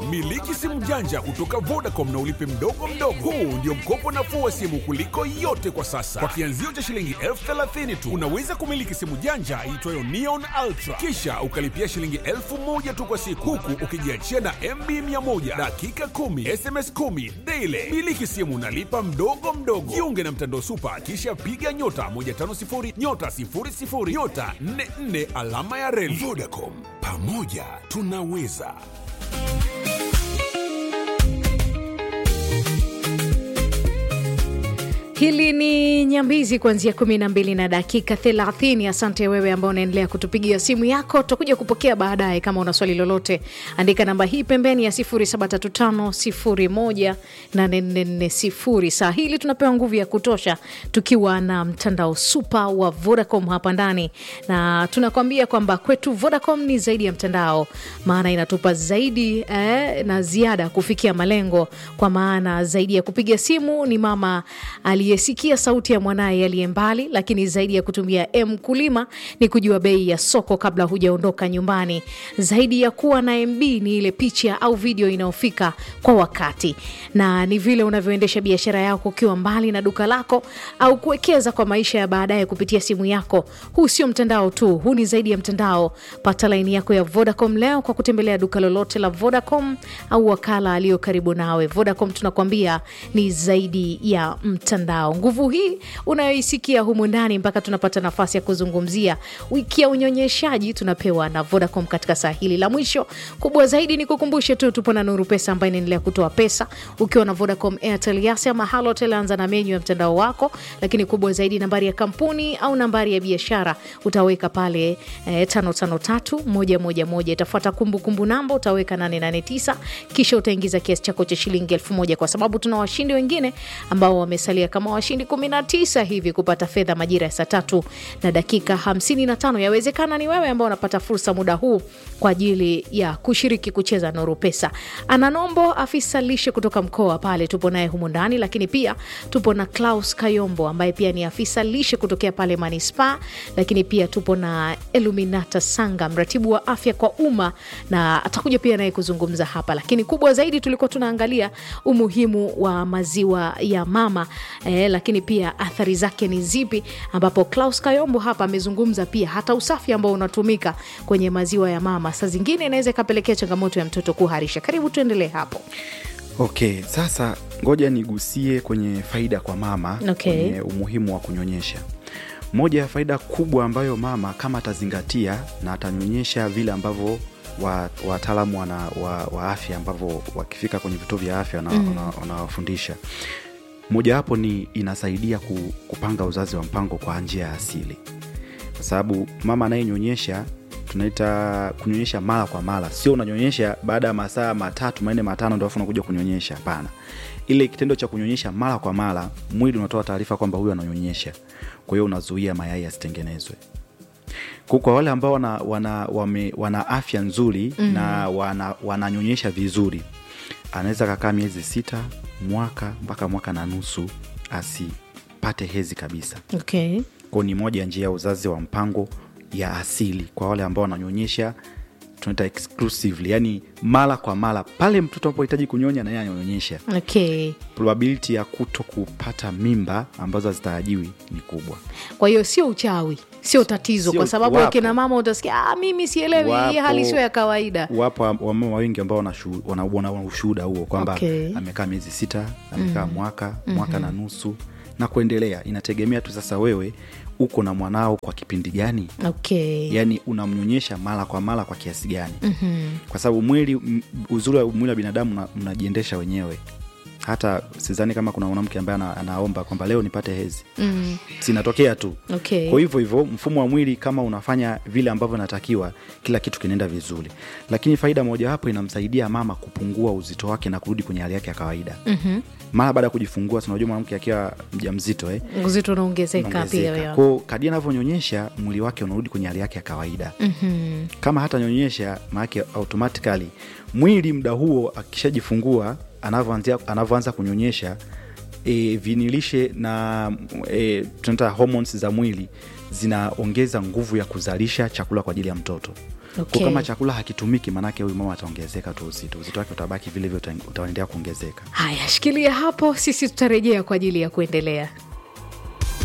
Miliki simu janja kutoka Vodacom na ulipe mdogo mdogo. Huu ndio mkopo nafuu wa simu kuliko yote kwa sasa. Kwa kianzio cha shilingi elfu thelathini tu unaweza kumiliki simu janja iitwayo Neon Ultra, kisha ukalipia shilingi elfu moja tu kwa siku, huku ukijiachia na MB 100 dakika 10 SMS 10 daily. Miliki simu unalipa mdogo mdogo. Jiunge na mtandao Super, kisha piga nyota 150 nyota 00 nyota 44 alama ya reli. Vodacom, pamoja tunaweza. Hili ni Nyambizi kuanzia kumi na mbili na dakika thelathini. Asante wewe ambao unaendelea kutupigia simu yako, tutakuja kupokea baadaye. Kama una swali lolote, andika namba hii pembeni ya 0735018440. Saa hili tunapewa nguvu ya kutosha tukiwa na mtandao super wa Vodacom hapa ndani, na tunakwambia kwamba kwetu Vodacom ni zaidi ya mtandao, maana inatupa zaidi eh, na ziada kufikia malengo, kwa maana zaidi ya kupiga simu ni mama aliyesikia sauti ya mwanaye aliye mbali, lakini zaidi ya kutumia M kulima ni kujua bei ya soko kabla hujaondoka nyumbani. Zaidi ya kuwa na MB ni ile picha au video inayofika kwa wakati, na ni vile unavyoendesha biashara yako ukiwa mbali na duka lako au kuwekeza kwa maisha ya baadaye kupitia simu yako. Huu sio mtandao tu, huu ni zaidi ya mtandao. Pata laini yako ya Vodacom leo kwa kutembelea duka lolote la Vodacom au wakala aliyo karibu nawe. Vodacom tunakwambia ni zaidi ya mtandao. Nguvu hii unayoisikia humu ndani, mpaka tunapata nafasi ya kuzungumzia wiki ya unyonyeshaji tunapewa na Vodacom katika saa hili la mwisho. Kubwa zaidi ni kukumbushe tu, tupo na Nuru Pesa ambayo inaendelea kutoa pesa ukiwa na Vodacom, Airtel, Yas ama Halotel. Anza na menyu ya mtandao wako, lakini kubwa zaidi nambari ya kampuni au nambari ya biashara utaweka pale eh, tano tano tatu moja moja moja. Itafuata kumbukumbu namba utaweka 889 kisha utaingiza kiasi chako cha shilingi elfu moja kwa sababu tuna washindi wengine ambao wamesalia kama washindi 19 hivi kupata fedha majira ya saa tatu na dakika 55. Yawezekana ni wewe ambao unapata fursa muda huu kwa ajili ya kushiriki kucheza Nuru Pesa. Ana Nombo, afisa lishe kutoka mkoa pale, tupo naye humu ndani, lakini pia tupo na Klaus Kayombo ambaye pia ni afisa lishe kutokea pale Manispaa, lakini pia tupo na Eluminata Sanga, mratibu wa afya kwa umma, na atakuja pia naye kuzungumza hapa. Lakini kubwa zaidi tulikuwa tunaangalia umuhimu wa maziwa ya mama eh, lakini pia athari zake ni zipi, ambapo Klaus Kayombo hapa amezungumza pia hata usafi ambao unatumika kwenye maziwa ya mama saa zingine inaweza ikapelekea changamoto ya mtoto kuharisha. Karibu tuendelee hapo. Okay, sasa ngoja nigusie kwenye faida kwa mama Okay. kwenye umuhimu wa kunyonyesha. Moja ya faida kubwa ambayo mama kama atazingatia na atanyonyesha vile ambavyo wa- wataalamu wana, wa, wa afya ambavyo wakifika kwenye vituo vya afya wana- wana- wanawafundisha mojawapo ni inasaidia ku, kupanga uzazi wa mpango kwa njia ya asili, kwa sababu mama anayenyonyesha tunaita kunyonyesha mara kwa mara, sio unanyonyesha baada ya masaa matatu manne matano ndo afu unakuja kunyonyesha. Hapana, ile kitendo cha kunyonyesha mara kwa mara, mwili unatoa taarifa kwamba huyu ananyonyesha, kwa hiyo unazuia mayai yasitengenezwe. Kwa kwa wale ambao wana, wana, wame, wana afya nzuri mm. na wana, wananyonyesha vizuri, anaweza kakaa miezi sita, mwaka mpaka mwaka na nusu asipate hezi kabisa. Okay. Kwao ni moja ya njia ya uzazi wa mpango ya asili kwa wale ambao wananyonyesha tunaita exclusively, yani mara kwa mara, pale mtoto anapohitaji kunyonya na yeye ananyonyesha, Okay. probability ya kuto kupata mimba ambazo hazitarajiwi ni kubwa. Kwa hiyo sio uchawi, sio tatizo, Sio- kwa sababu wapo. akina mama utasikia ah, mimi sielewi, hii Wapo- hali sio ya kawaida. Wapo wamama wengi ambao wana shu- wana wana ushuhuda huo kwamba Okay. amekaa miezi sita, amekaa mwaka mwaka na nusu na kuendelea. Inategemea tu sasa wewe uko na mwanao kwa kipindi gani, Okay. yaani unamnyonyesha mara kwa mara kwa kiasi gani? Kwa sababu mwili m- uzuri wa mwili wa binadamu una- unajiendesha wenyewe. Hata sidhani kama kuna mwanamke ambaye ana, anaomba kwamba leo nipate hezi Mm. sinatokea tu Okay. kwa hivyo hivyo mfumo wa mwili kama unafanya vile ambavyo inatakiwa kila kitu kinaenda vizuri lakini faida mojawapo inamsaidia mama kupungua uzito wake na kurudi kwenye hali yake ya kawaida mm-hmm. mara baada ya kujifungua tunajua mwanamke akiwa mja mzito eh, Uzito unaongezeka pia. unaongezeka. ya. Kwa kadi anavyonyonyesha mwili wake unarudi kwenye hali yake ya kawaida Mhm. kama hata nyonyesha maanake automatically mwili muda huo akishajifungua anavyoanzia anavyoanza kunyonyesha e, vinilishe na e, tunaita hormones za mwili zinaongeza nguvu ya kuzalisha chakula kwa ajili ya mtoto Okay. Kwa kama chakula hakitumiki, maanake huyu mama ataongezeka tu uzito, uzito wake utabaki vile vile, uta- utaendelea kuongezeka. Haya, shikilia hapo, sisi tutarejea kwa ajili ya kuendelea.